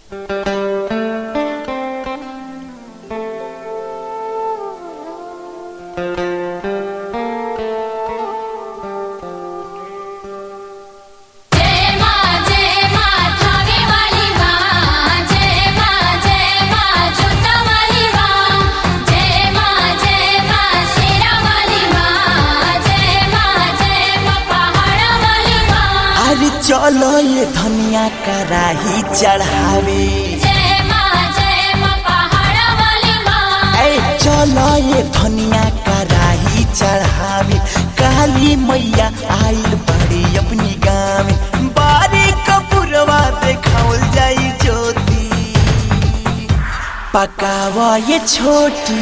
जय मां जय मां थावे वाली मां जय मां जय मां जोता वाली मां जय मां जय मां शेरा वाली मां जय मां जय मां पहाड़ा वाली मां अरे चलो ये धनिया कराही चढ़ावे जय मां जय मां पहाड़ा वाली मां ऐ चलो ये धनिया कराही चढ़ावे काली मैया आइल बड़ी अपनी गाँव बारी कपूरवा देखावल जाई ज्योति पकावा ये छोटी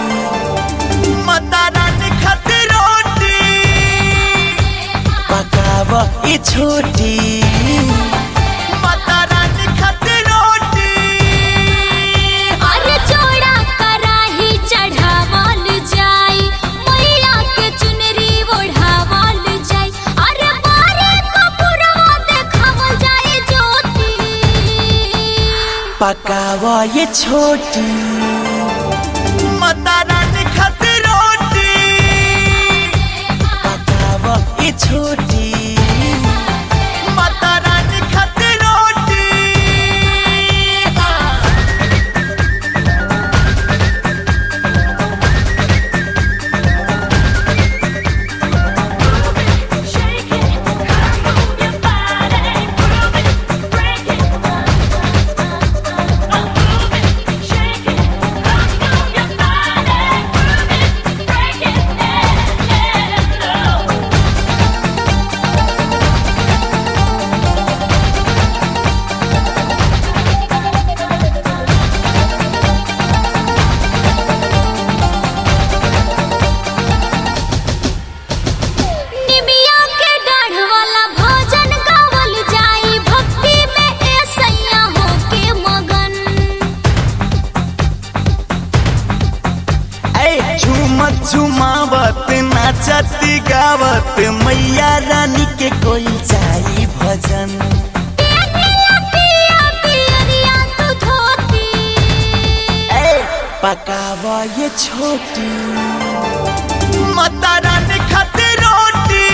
माता रानी खातिर रोटी पकावा ये छोटी माता रानी खातिर रोटी अरे जोड़ा कराही चढ़ावल जाई मैया के चुनरी ओढ़ावल जाई अरे बारे कपूरवा देखावल जाई ज्योति पकावा ये छोटी माता रानी खातिर रोटी पकावा ये छोटी माता रानी खातिर रोटी Shake it, move your body, move it, break it. Move it, shake it, move your body, move it, break it, yeah, yeah, no. निमिया के डाढ़ वाला भोजन गावल जाई भक्ति में ए सैया होके मगन ऐ झूमत झुमावत नाचत गावत मैया रानी के कोई जाई भजन पेनिया पिया पियरिया तू धोती ऐ पकावा ये छोटी माता रानी खातिर रोटी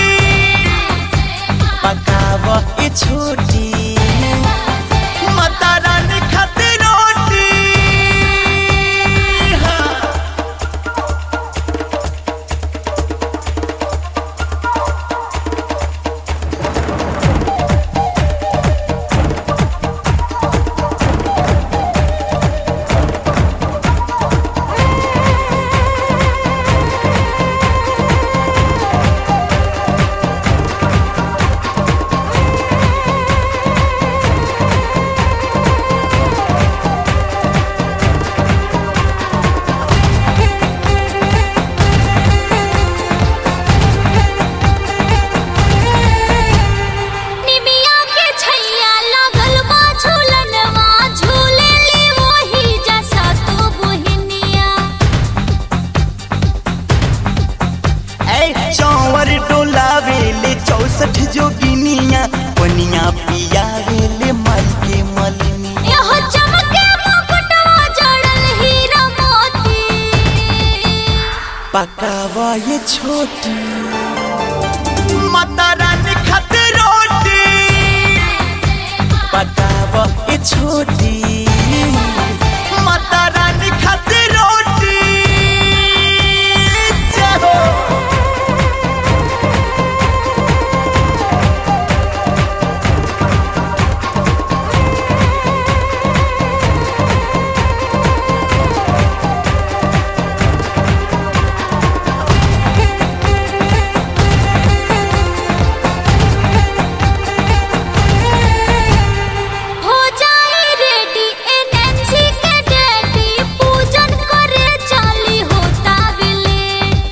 पकावा ये छोटी माता रानी खातिर रोटी हाँ। निमिया के छैया लागल बा झूलनवा झूले ली वही जैसा तू बुहनिया ऐ चौवर डोलावेले चौसठ जोगिनिया पनिया पियावेले माई के मलिनी यहो चमके मुकुटवा जड़ल हीरा मोती पकावा ये छोटी माता रानी खातिर रोटी पकावा ये छोटी माता रानी खातिर रोटी जय हो। हो जाई रेडी एनएनसी के डैडी पूजन करे चाली होता बिलेट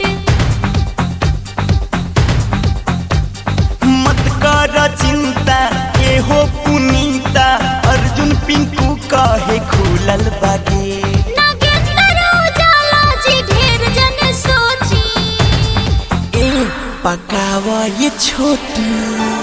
मत कर चिंता ये हो पुनीता अर्जुन पिंकू कहे खुलल बागे नागेंद्र उजाला जी ढेर जन सोची ए पकावा ये छोटी